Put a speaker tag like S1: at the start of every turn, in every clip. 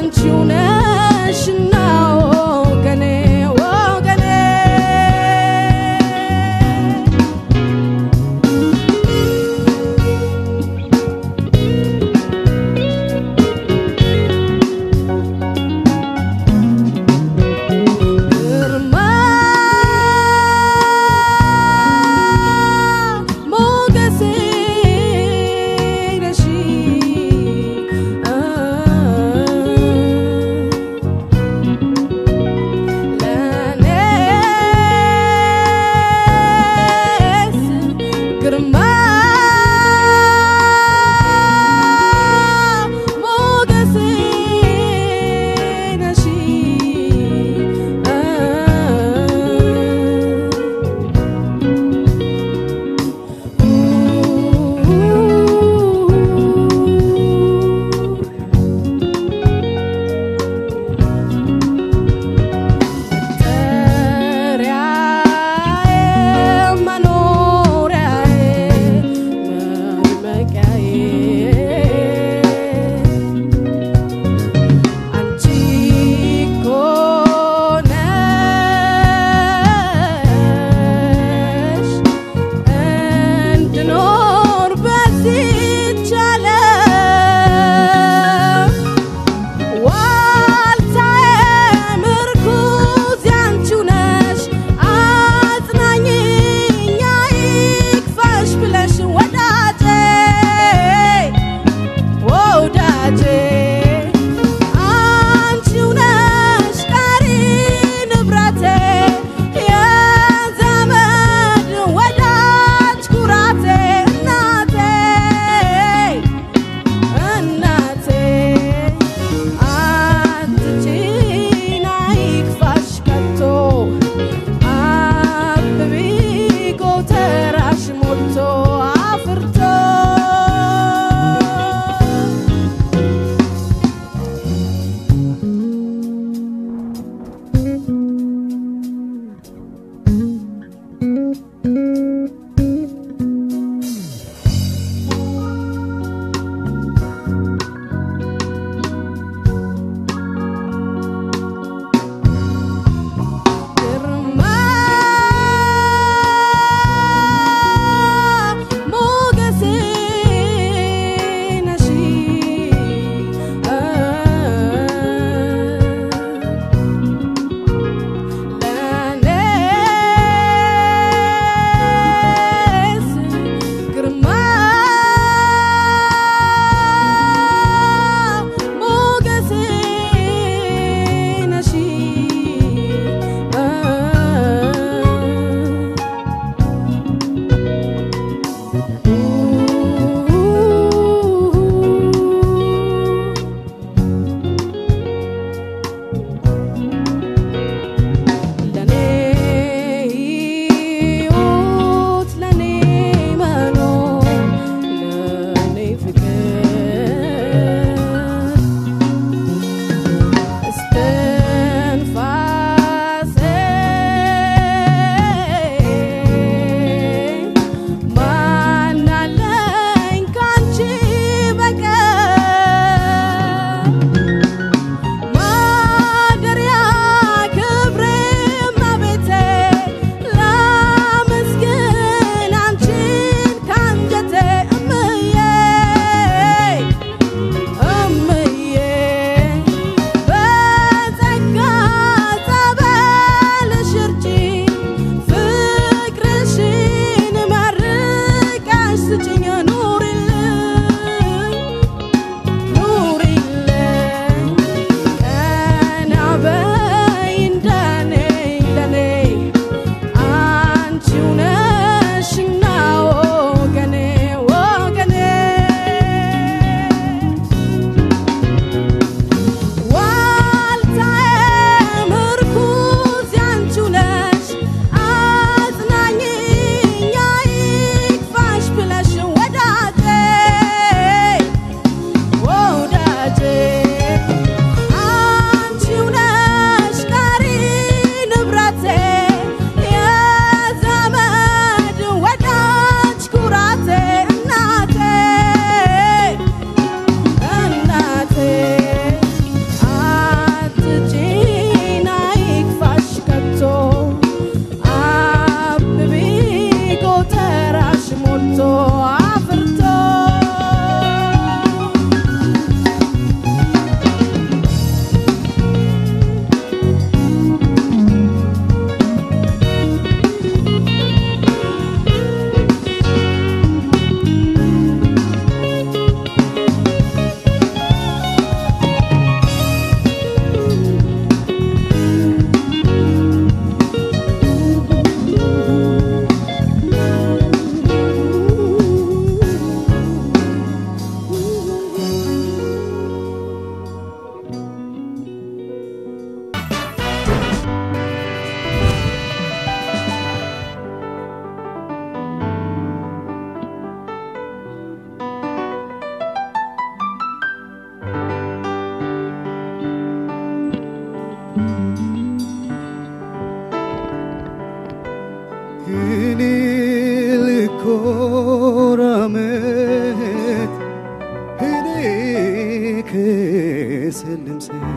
S1: አንቺው ነሽና ወገኔ ወገኔ ግርማ ሞገሴ ነሽ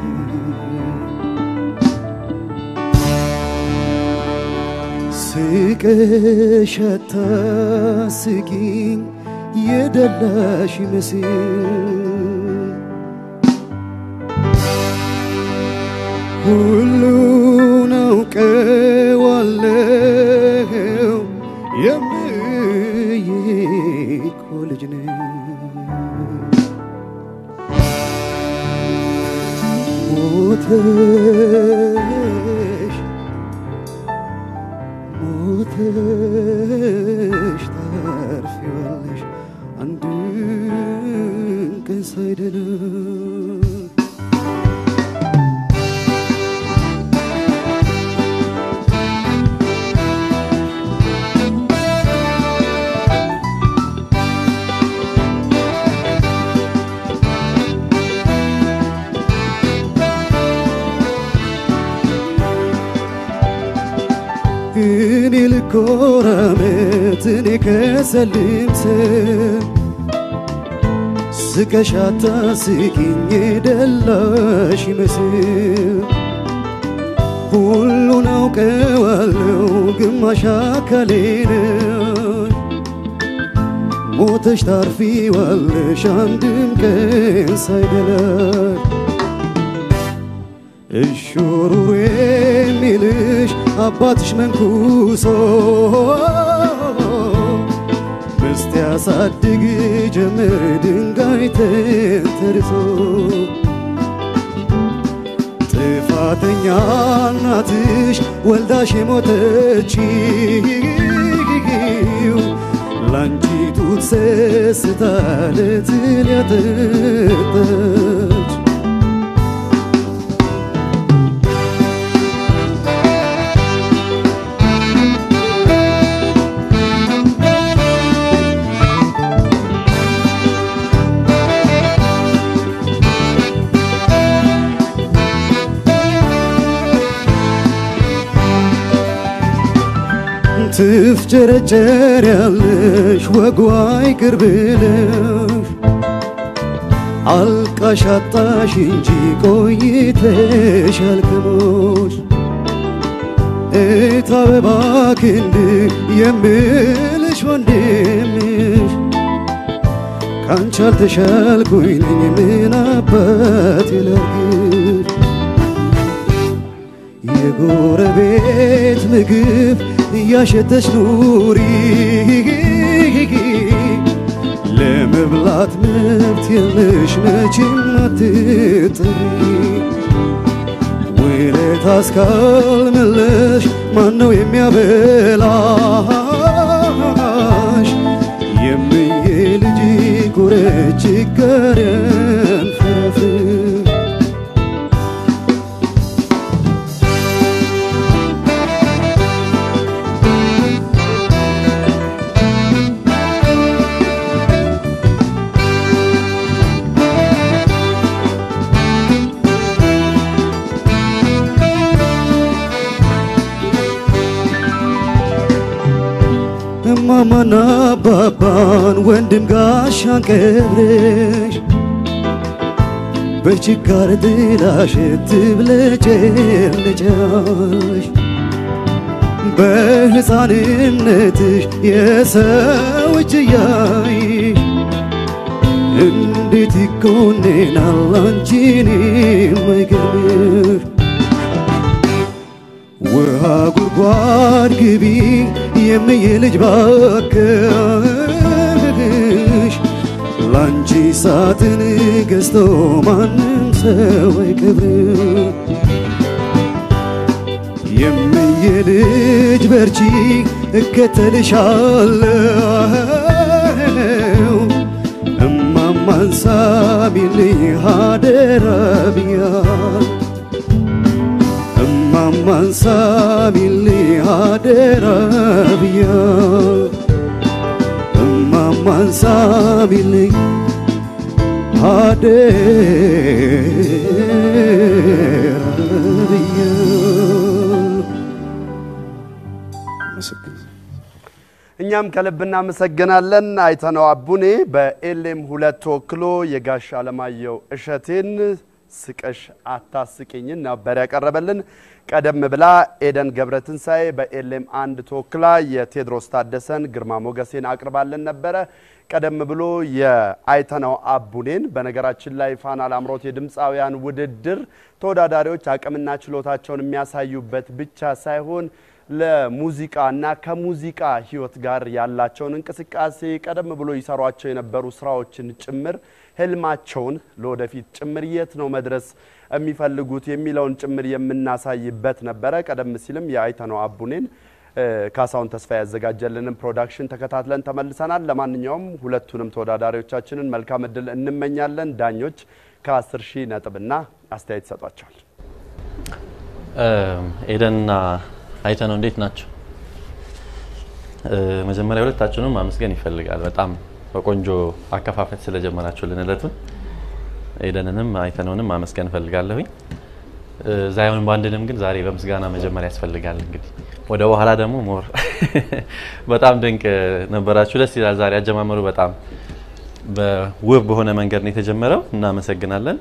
S2: ስቀሽ አታስቂኝ የደላሽ መስል ሁሉን አውቀዋለሁ የምዬ እኮ ልጅ ነኝ ሞተሽ ሞተሽ ታርፊዋለሽ አንድ ቀን ሳይደለም እኔ ልኮራመት እኔ ከሰልምት ስቀሻታ ስቂኝ ደላሽ ይመስል ሁሉን አውቀዋለሁ ግማሽ አካሌን ሞተሽ ታርፊዋለሽ አንድም ቀን ሳይደላሽ እሹሩሩ የሚልሽ አባትሽ መንኩሶ ምስት ያሳድግ ጀምር ድንጋይ ተንተርሶ ጥፋተኛ እናትሽ ወልዳሽ የሞተችው ላንቺ ጡት ሰስታ ለትል ያጠጣች ትፍጨረጨር ያለሽ ወጓ ይቅር ብለሽ አልቃሽ አጣሽ እንጂ ቆይተሽ አልከሞሽ እት አበባ ክንድ የምልሽ ወንድምሽ ካንቺ አልተሻልኩኝ ነኝ ምን አባት ይላርግሽ የጎረቤት ምግብ እያሸተሽ ኑሪ ለመብላት መብት የለሽ መቼም አትጥሪ ውለታ እስካልመለሽ ማነው የሚያበላሽ የምዬ ልጅ ጎረች ጋር ፍረፍር እማማና አባባን ወንድም ጋሻን ቀብረሽ በችጋር ጥላሽ ትብለጨለጫሽ በሕፃንነትሽ የሰው እጅ እያይሽ እንዴት ይኮነናል አንቺን የማይገርምሽ ውሃ ጉድጓድ ግቢ የምዬ ልጅ ባክሽ ላንቺ ሳጥን ገዝቶ ማንም ሰው አይቀብርም። የምዬ ልጅ በርቺ እከተልሻለሁ እማማን ሳሚልኝ አደራ ብያለሁ። እማማን ሳሚልኝ አደራ ብያለሁ። እማማን ሳሚልኝ አደራ ብያለሁ። አመሰግናለሁ።
S3: እኛም ከልብ እናመሰግናለን። አይተነው አቡኔ በኤሌም ሁለት ተወክሎ የጋሽ አለማየሁ እሸቴን ስቀሽ አታስቂኝን ነበር ያቀረበልን። ቀደም ብላ ኤደን ገብረትንሳኤ በኤሌም አንድ ተወክላ የቴዎድሮስ ታደሰን ግርማ ሞገሴን አቅርባልን ነበረ። ቀደም ብሎ የአይተነው አቡኔን በነገራችን ላይ ፋና ላምሮት የድምፃውያን ውድድር ተወዳዳሪዎች አቅምና ችሎታቸውን የሚያሳዩበት ብቻ ሳይሆን ለሙዚቃ እና ከሙዚቃ ሕይወት ጋር ያላቸውን እንቅስቃሴ ቀደም ብሎ ይሰሯቸው የነበሩ ስራዎችን ጭምር ህልማቸውን ለወደፊት ጭምር የት ነው መድረስ የሚፈልጉት የሚለውን ጭምር የምናሳይበት ነበረ። ቀደም ሲልም የአይተነው አቡኔን ካሳሁን ተስፋ ያዘጋጀልንን ፕሮዳክሽን ተከታትለን ተመልሰናል። ለማንኛውም ሁለቱንም ተወዳዳሪዎቻችንን መልካም እድል እንመኛለን። ዳኞች ከ10 ሺህ ነጥብና አስተያየት ይሰጧቸዋል።
S4: ኤደንና አይተነው እንዴት ናቸው? መጀመሪያ ሁለታችሁንም ማመስገን ይፈልጋል። በጣም በቆንጆ አከፋፈት ስለጀመራችሁልን እለቱን ኤደንንም አይተነውንም ማመስገን እፈልጋለሁኝ። ዛይሆን ባንድንም ግን ዛሬ በምስጋና መጀመሪያ ያስፈልጋል። እንግዲህ ወደ በኋላ ደግሞ ሞር በጣም ድንቅ ነበራችሁ። ደስ ይላል። ዛሬ አጀማመሩ በጣም በውብ በሆነ መንገድ ነው የተጀመረው። እናመሰግናለን።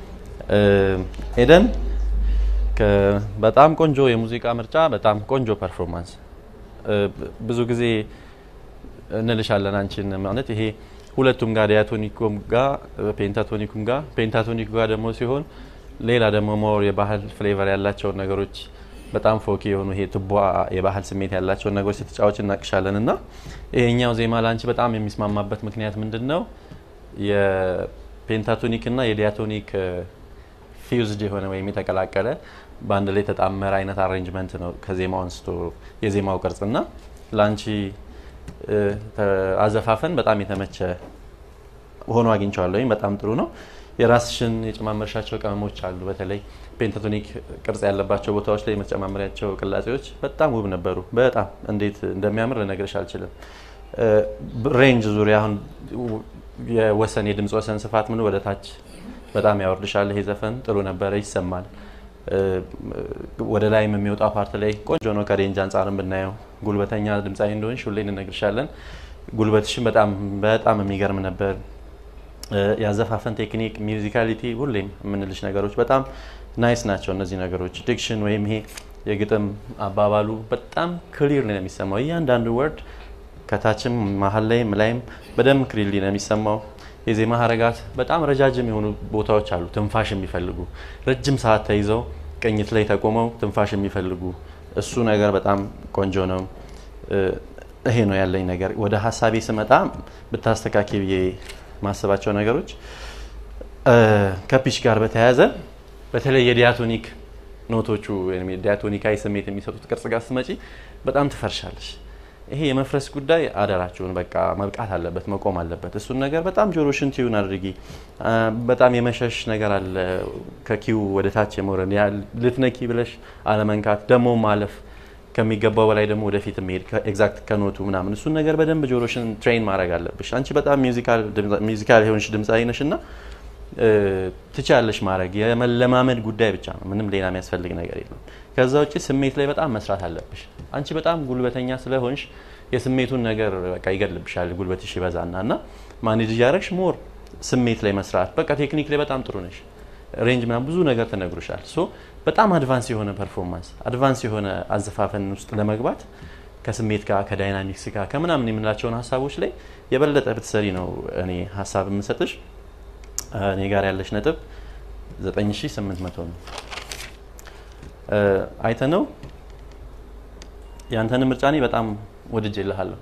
S4: ኤደን በጣም ቆንጆ የሙዚቃ ምርጫ፣ በጣም ቆንጆ ፐርፎርማንስ። ብዙ ጊዜ እንልሻለን አንቺን ማለት ይሄ ሁለቱም ጋር ዲያቶኒኩም ጋር ፔንታቶኒኩም ጋር ፔንታቶኒኩ ጋር ደግሞ ሲሆን ሌላ ደግሞ ሞር የባህል ፍሌቨር ያላቸውን ነገሮች በጣም ፎኪ የሆኑ ይሄ ቱባ የባህል ስሜት ያላቸውን ነገሮች ስትጫወች እናቅሻለን እና ይሄኛው ዜማ ለአንቺ በጣም የሚስማማበት ምክንያት ምንድን ነው? የፔንታቶኒክ እና የዲያቶኒክ ፊውዝድ የሆነ ወይም የተቀላቀለ በአንድ ላይ የተጣመረ አይነት አሬንጅመንት ነው ከዜማው አንስቶ የዜማው ቅርጽና ለአንቺ አዘፋፈን በጣም የተመቸ ሆኖ አግኝቼዋለሁ። ወይም በጣም ጥሩ ነው። የራስሽን የጨማመርሻቸው ቅመሞች አሉ። በተለይ ፔንታቶኒክ ቅርጽ ያለባቸው ቦታዎች ላይ የምትጨማመሪያቸው ቅላጼዎች በጣም ውብ ነበሩ። በጣም እንዴት እንደሚያምር ልነግርሽ አልችልም። ሬንጅ ዙሪያ አሁን የወሰን የድምፅ ወሰን ስፋት ምን ወደ ታች በጣም ያወርድሻል። ይሄ ዘፈን ጥሩ ነበረ፣ ይሰማል። ወደ ላይም የሚወጣው ፓርት ላይ ቆንጆ ነው። ከሬንጅ አንጻርም ብናየው ጉልበተኛ ድምፃዊ እንደሆንሽ ሁሌ እንነግርሻለን። ጉልበትሽን በጣም በጣም የሚገርም ነበር። ያዘፋፈን ቴክኒክ፣ ሚውዚካሊቲ ሁሌም የምንልሽ ነገሮች በጣም ናይስ ናቸው። እነዚህ ነገሮች ዲክሽን ወይም ይሄ የግጥም አባባሉ በጣም ክሊር ነው የሚሰማው። እያንዳንዱ ወርድ ከታችም መሀል ላይም ላይም በደንብ ክሊርሊ ነው የሚሰማው። የዜማ ሀረጋት በጣም ረጃጅም የሆኑ ቦታዎች አሉ፣ ትንፋሽ የሚፈልጉ ረጅም ሰዓት ተይዘው ቅኝት ላይ ተቆመው ትንፋሽ የሚፈልጉ እሱ ነገር በጣም ቆንጆ ነው። ይሄ ነው ያለኝ ነገር። ወደ ሀሳቤ ስመጣ ብታስተካኪ ብዬ ማሰባቸው ነገሮች ከፒች ጋር በተያያዘ በተለይ የዲያቶኒክ ኖቶቹ ወይም የዲያቶኒካዊ ስሜት የሚሰጡት ቅርጽ ጋር ስትመጪ በጣም ትፈርሻለሽ። ይሄ የመፍረስ ጉዳይ አደራችሁን በቃ መብቃት አለበት፣ መቆም አለበት። እሱን ነገር በጣም ጆሮሽን ቲዩን አድርጊ። በጣም የመሸሽ ነገር አለ፣ ከኪው ወደ ታች የመውረድ ልትነኪ ብለሽ አለመንካት፣ ደግሞ ማለፍ ከሚገባው በላይ ደግሞ ወደፊት የሚሄድ ኤግዛክት ከኖቱ ምናምን እሱን ነገር በደንብ ጆሮሽን ትሬን ማድረግ አለብሽ። አንቺ በጣም ሚውዚካል የሆንሽ ድምፃዊ ነሽ እና ትችያለሽ ማድረግ የመለማመድ ጉዳይ ብቻ ነው። ምንም ሌላ የሚያስፈልግ ነገር የለም። ከዛ ውጭ ስሜት ላይ በጣም መስራት አለብሽ። አንቺ በጣም ጉልበተኛ ስለሆንሽ የስሜቱን ነገር በቃ ይገድልብሻል። ጉልበትሽ ይበዛና እና ማኔጅ እያደረግሽ ሞር ስሜት ላይ መስራት በቃ ቴክኒክ ላይ በጣም ጥሩ ነሽ። ሬንጅ ምናምን ብዙ ነገር ተነግሮሻል። ሶ በጣም አድቫንስ የሆነ ፐርፎርማንስ አድቫንስ የሆነ አዘፋፈን ውስጥ ለመግባት ከስሜት ጋር ከዳይናሚክስ ጋር ከምናምን የምንላቸውን ሀሳቦች ላይ የበለጠ ብትሰሪ ነው እኔ ሀሳብ የምሰጥሽ። እኔ ጋር ያለሽ ነጥብ 9800 ነው። አይተነው ያንተን ምርጫ እኔ በጣም ወድጄልሃለሁ።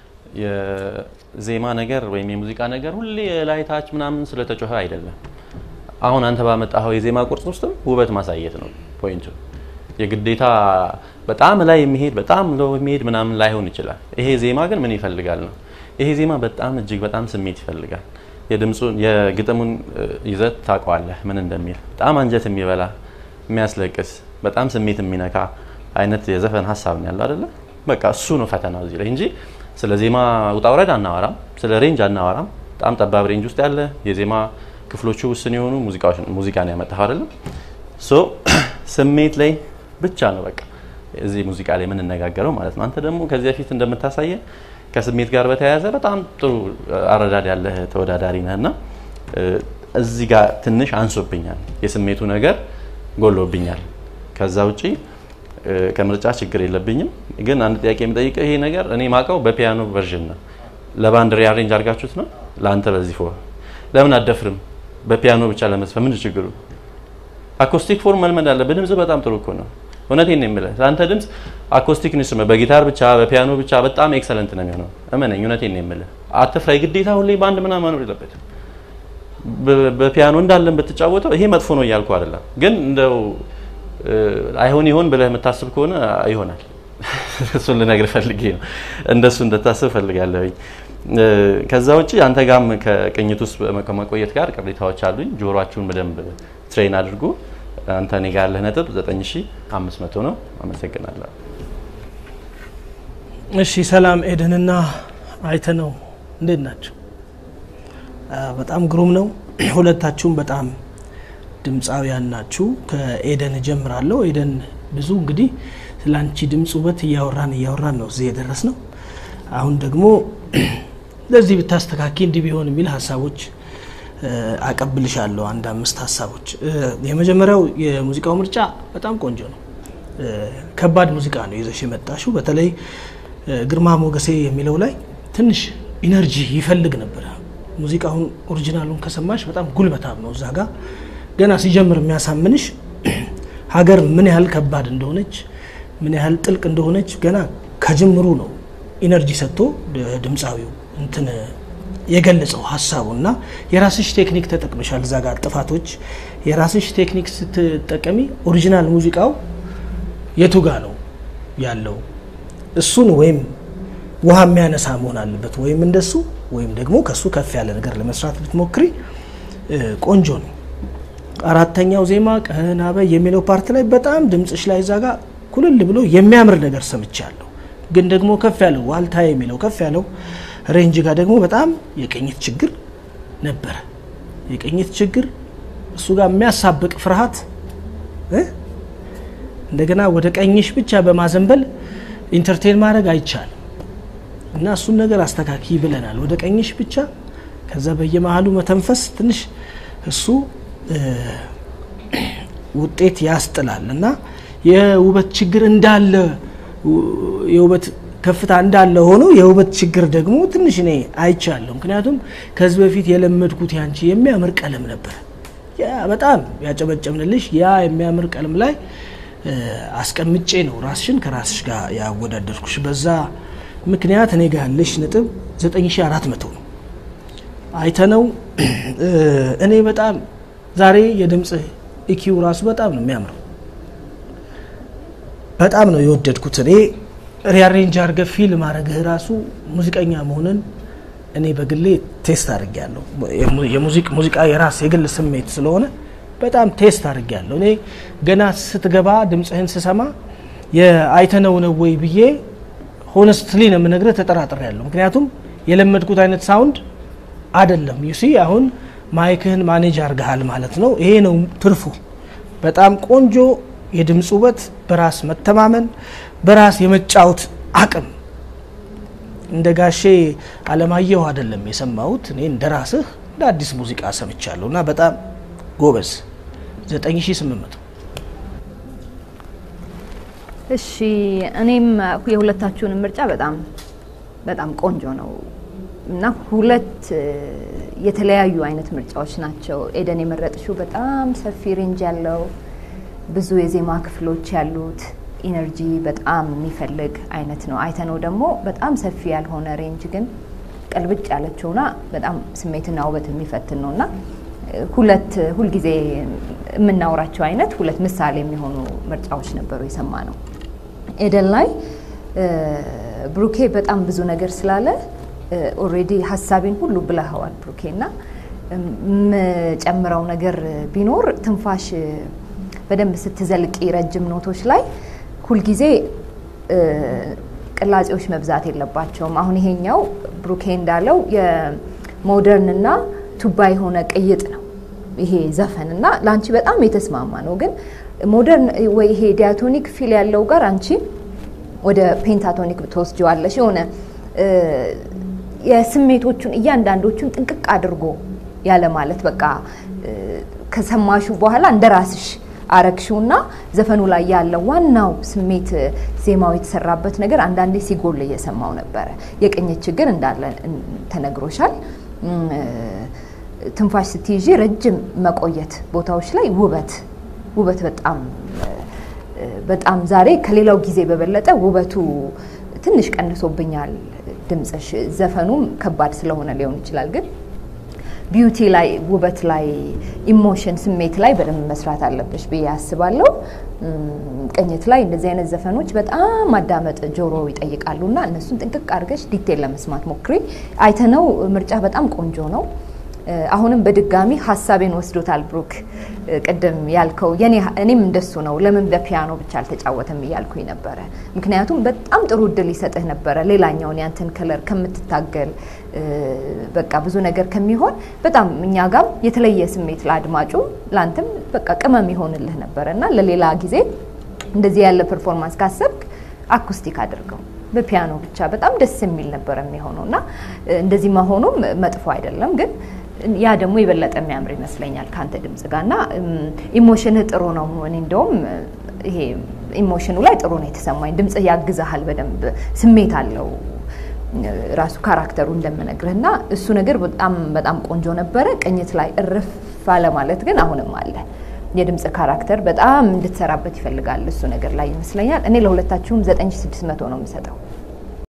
S4: የዜማ ነገር ወይም የሙዚቃ ነገር ሁሌ ላይታች ምናምን ስለተጮኸ አይደለም። አሁን አንተ ባመጣኸው የዜማ ቁርጽ ውስጥም ውበት ማሳየት ነው ፖይንቱ። የግዴታ በጣም ላይ የሚሄድ በጣም ሎ የሚሄድ ምናምን ላይሆን ይችላል። ይሄ ዜማ ግን ምን ይፈልጋል ነው። ይሄ ዜማ በጣም እጅግ በጣም ስሜት ይፈልጋል። የድምፁን የግጥሙን ይዘት ታውቀዋለህ ምን እንደሚል በጣም አንጀት የሚበላ የሚያስለቅስ በጣም ስሜት የሚነካ አይነት የዘፈን ሀሳብ ነው ያለው አይደለ? በቃ እሱ ነው ፈተናው እዚህ ላይ እንጂ ስለ ዜማ ውጣ ውረድ አናወራም፣ ስለ ሬንጅ አናወራም። በጣም ጠባብ ሬንጅ ውስጥ ያለ የዜማ ክፍሎቹ ውስን የሆኑ ሙዚቃ ነው ያመጣኸው አይደለም? ሶ ስሜት ላይ ብቻ ነው በቃ እዚህ ሙዚቃ ላይ የምንነጋገረው ማለት ነው። አንተ ደግሞ ከዚህ በፊት እንደምታሳየ ከስሜት ጋር በተያያዘ በጣም ጥሩ አረዳድ ያለህ ተወዳዳሪ ነህ እና እዚህ ጋር ትንሽ አንሶብኛል፣ የስሜቱ ነገር ጎሎብኛል። ከዛ ውጪ እ፣ ከምርጫ ችግር የለብኝም። ግን አንድ ጥያቄ የሚጠይቀው ይሄ ነገር እኔ ማውቀው በፒያኖ ቨርዥን ነው። ለባንድ ሪአሬንጅ አድርጋችሁት ነው ለአንተ በዚህ ፎር ለምን አደፍርም? በፒያኖ ብቻ ለመስፈን ምንድን ችግሩ? አኮስቲክ ፎርም መልመድ አለብህ። ድምጽ በጣም ጥሩ እኮ ነው። እውነቴን ነው የምልህ። ለአንተ ድምጽ አኮስቲክ ኢንስትሩመንት በጊታር ብቻ በፒያኖ ብቻ በጣም ኤክሰለንት ነው የሚሆነው። እመነኝ፣ እውነቴን ነው የምልህ። አትፍራ። የግዴታ ሁሌ በአንድ ምናምን መኖር የለበትም። በ- በፒያኖ እንዳለን ብትጫወተው ይሄ መጥፎ ነው እያልኩ አይደለም፣ ግን እንደው እ፣ አይሆን ይሆን ብለህ የምታስብ ከሆነ ይሆናል። እሱን ልነግርህ ፈልጌ ነው። እንደሱ እንድታስብ ፈልጋለሁኝ። እ፣ ከዛ ውጭ አንተ ጋም ከቅኝት ውስጥ በመ- ከመቆየት ጋር ቅሬታዎች አሉኝ። ጆሮአችሁን በደንብ ትሬን አድርጉ። አንተ እኔ ጋር ያለህ ነጥብ 9500 ነው። አመሰግናለሁ።
S5: እሺ ሰላም ኤደንና አይተነው እንዴት ናቸው? አ፣ በጣም ግሩም ነው። ሁለታችሁም በጣም ድምፃውያን ናችሁ። ከኤደን እጀምራለሁ። ኤደን ብዙ እንግዲህ ስለ አንቺ ድምፅ ውበት እያወራን እያወራን ነው እዚህ የደረስ ነው። አሁን ደግሞ ለዚህ ብታስተካኪ እንዲህ ቢሆን የሚል ሀሳቦች እ፣ አቀብልሻለሁ። አንድ አምስት ሀሳቦች። እ፣ የመጀመሪያው የሙዚቃው ምርጫ በጣም ቆንጆ ነው። እ፣ ከባድ ሙዚቃ ነው ይዘሽ የመጣሽው። በተለይ እ፣ ግርማ ሞገሴ የሚለው ላይ ትንሽ ኢነርጂ ይፈልግ ነበረ። ሙዚቃውን ኦሪጂናሉን ከሰማሽ በጣም ጉልበታም ነው። እዛ ጋር ገና ሲጀምር የሚያሳምንሽ ሀገር ምን ያህል ከባድ እንደሆነች ምን ያህል ጥልቅ እንደሆነች ገና ከጅምሩ ነው ኢነርጂ ሰጥቶ ድ- ድምፃዊው እንትን የገለጸው ሀሳቡ እና የራስሽ ቴክኒክ ተጠቅመሻል። እዛ ጋር ጥፋቶች የራስሽ ቴክኒክ ስትጠቀሚ ኦሪጂናል ሙዚቃው የቱ ጋ ነው ያለው? እሱን ወይም ውሃ የሚያነሳ መሆን አለበት ወይም እንደሱ ወይም ደግሞ ከሱ ከፍ ያለ ነገር ለመስራት ብትሞክሪ እ፣ ቆንጆ ነው። አራተኛው ዜማ ቀና በይ የሚለው ፓርት ላይ በጣም ድምፅሽ ላይ እዛ ጋር ኩልል ብሎ የሚያምር ነገር ሰምቻለሁ። ግን ደግሞ ከፍ ያለው ዋልታ የሚለው ከፍ ያለው ሬንጅ ጋር ደግሞ በጣም የቅኝት ችግር ነበረ። የቅኝት ችግር እሱ ጋር የሚያሳብቅ ፍርሃት እ? እንደገና ወደ ቀኝሽ ብቻ በማዘንበል ኢንተርቴን ማድረግ አይቻልም እና እሱን ነገር አስተካኪ ብለናል። ወደ ቀኝሽ ብቻ ከዛ በየመሀሉ መተንፈስ ትንሽ እሱ እ፣ ውጤት ያስጥላል እና የውበት ችግር እንዳለ ው- የውበት ከፍታ እንዳለ ሆኖ የውበት ችግር ደግሞ ትንሽ እኔ አይቻለሁ። ምክንያቱም ከዚህ በፊት የለመድኩት ያንቺ የሚያምር ቀለም ነበር። ያ በጣም ያጨበጨብንልሽ ያ የሚያምር ቀለም ላይ እ፣ አስቀምጬ ነው ራስሽን ከራስሽ ጋር ያወዳደርኩሽ። በዛ ምክንያት እኔ ጋር ያለሽ ነጥብ 9400 ነው። አይተነው እ፣ እኔ በጣም ዛሬ የድምፅ ኢኪው ራሱ በጣም ነው የሚያምረው። በጣም ነው የወደድኩት። እኔ ሪያሬንጅ አድርገህ ፊልም ማድረግህ ራሱ ሙዚቀኛ መሆንን እኔ በግሌ ቴስት አድርጌያለሁ። የሙ- የሙዚቅ ሙዚቃ የራስ የግል ስሜት ስለሆነ በጣም ቴስት አድርጌያለሁ። እኔ ገና ስትገባ ድምፅህን ስሰማ የአይተነው ነው ወይ ብዬ ሆነስትሊ ነው የምነግርህ ተጠራጥሬያለሁ። ምክንያቱም የለመድኩት አይነት ሳውንድ አይደለም። ዩሲ አሁን ማይክህን ማኔጅ አድርገሃል ማለት ነው። ይሄ ነው ትርፉ። በጣም ቆንጆ የድምፅ ውበት፣ በራስ መተማመን፣ በራስ የመጫወት አቅም እንደ ጋሼ አለማየሁ አይደለም የሰማሁት። እኔ እንደ ራስህ እንደ አዲስ ሙዚቃ ሰምቻለሁ እና በጣም ጎበዝ 9800
S6: እሺ እኔም የሁለታችሁንም ምርጫ በጣም በጣም ቆንጆ ነው እና ሁለት እ፣ የተለያዩ አይነት ምርጫዎች ናቸው። ኤደን የመረጥሽው በጣም ሰፊ ሬንጅ ያለው ብዙ የዜማ ክፍሎች ያሉት ኢነርጂ በጣም የሚፈልግ አይነት ነው። አይተነው ደግሞ በጣም ሰፊ ያልሆነ ሬንጅ ግን ቀልብጭ ያለችውና በጣም ስሜትና ውበት የሚፈትን ነው እና እ፣ ሁለት ሁልጊዜ የምናወራቸው አይነት ሁለት ምሳሌ የሚሆኑ ምርጫዎች ነበሩ የሰማ ነው። ኤደን ላይ እ፣ ብሩኬ በጣም ብዙ ነገር ስላለ ኦሬዲ ሀሳቤን ሁሉ ብለኸዋል ብሩኬ እና የምጨምረው ነገር ቢኖር ትንፋሽ በደንብ ስትዘልቂ ረጅም ኖቶች ላይ ሁልጊዜ እ፣ ቅላጼዎች መብዛት የለባቸውም። አሁን ይሄኛው ብሩኬ እንዳለው የሞደርንና ቱባ የሆነ ቅይጥ ነው ይሄ ዘፈን እና ለአንቺ በጣም የተስማማ ነው። ግን ሞደርን ወይ ይሄ ዲያቶኒክ ፊል ያለው ጋር አንቺ ወደ ፔንታቶኒክ ትወስጂዋለሽ። የሆነ እ፣ የስሜቶቹን እያንዳንዶቹን ጥንቅቅ አድርጎ ያለ ማለት በቃ እ፣ ከሰማሹ በኋላ እንደ ራስሽ አረግሽውና ዘፈኑ ላይ ያለው ዋናው ስሜት እ፣ ዜማው የተሰራበት ነገር አንዳንዴ ሲጎል እየሰማው ነበረ። የቅኝት ችግር እንዳለ እን- ተነግሮሻል። እም፣ እ፣ ትንፋሽ ስትይዢ ረጅም መቆየት ቦታዎች ላይ ውበት ውበት በጣም እ፣ በጣም ዛሬ ከሌላው ጊዜ በበለጠ ውበቱ ትንሽ ቀንሶብኛል። ድምፅሽ ዘፈኑም ከባድ ስለሆነ ሊሆን ይችላል ግን ቢዩቲ ላይ ውበት ላይ ኢሞሽን ስሜት ላይ በደንብ መስራት አለብሽ ብዬ አስባለሁ። እም፣ ቅኝት ላይ እንደዚህ አይነት ዘፈኖች በጣም ማዳመጥ ጆሮ ይጠይቃሉ እና እነሱን ጥንቅቅ አድርገሽ ዲቴል ለመስማት ሞክሪ። አይተነው ምርጫ በጣም ቆንጆ ነው። እ፣ አሁንም በድጋሚ ሀሳቤን ወስዶታል ብሩክ። እ፣ ቅድም ያልከው የኔ እኔም እንደሱ ነው። ለምን በፒያኖ ብቻ አልተጫወተም እያልኩኝ ነበረ። ምክንያቱም በጣም ጥሩ እድል ይሰጥህ ነበረ ሌላኛውን ያንተን ከለር ከምትታገል እ፣ በቃ ብዙ ነገር ከሚሆን በጣም እኛ ጋም የተለየ ስሜት ለአድማጩ ለአንተም በቃ ቅመም ይሆንልህ ነበረ እና ለሌላ ጊዜ እንደዚህ ያለ ፐርፎርማንስ ካሰብክ አኩስቲክ አድርገው በፒያኖ ብቻ በጣም ደስ የሚል ነበር የሚሆነው እና እ፣ እንደዚህ መሆኑም መጥፎ አይደለም ግን ያ ደግሞ የበለጠ የሚያምር ይመስለኛል ከአንተ ድምጽ ጋር እና ኢሞሽንህ ጥሩ ነው። እኔ እንደውም ይሄ ኢሞሽኑ ላይ ጥሩ ነው የተሰማኝ። ድምጽህ ያግዛሃል፣ በደንብ ስሜት አለው ራሱ ካራክተሩ እንደምነግርህ እና እሱ ነገር በጣም በጣም ቆንጆ ነበረ። ቅኝት ላይ እርፍ አለ ማለት ግን አሁንም አለ የድምጽ ካራክተር በጣም እንድትሰራበት ይፈልጋል። እሱ ነገር ላይ ይመስለኛል። እኔ ለሁለታችሁም 9600 ነው የምሰጠው።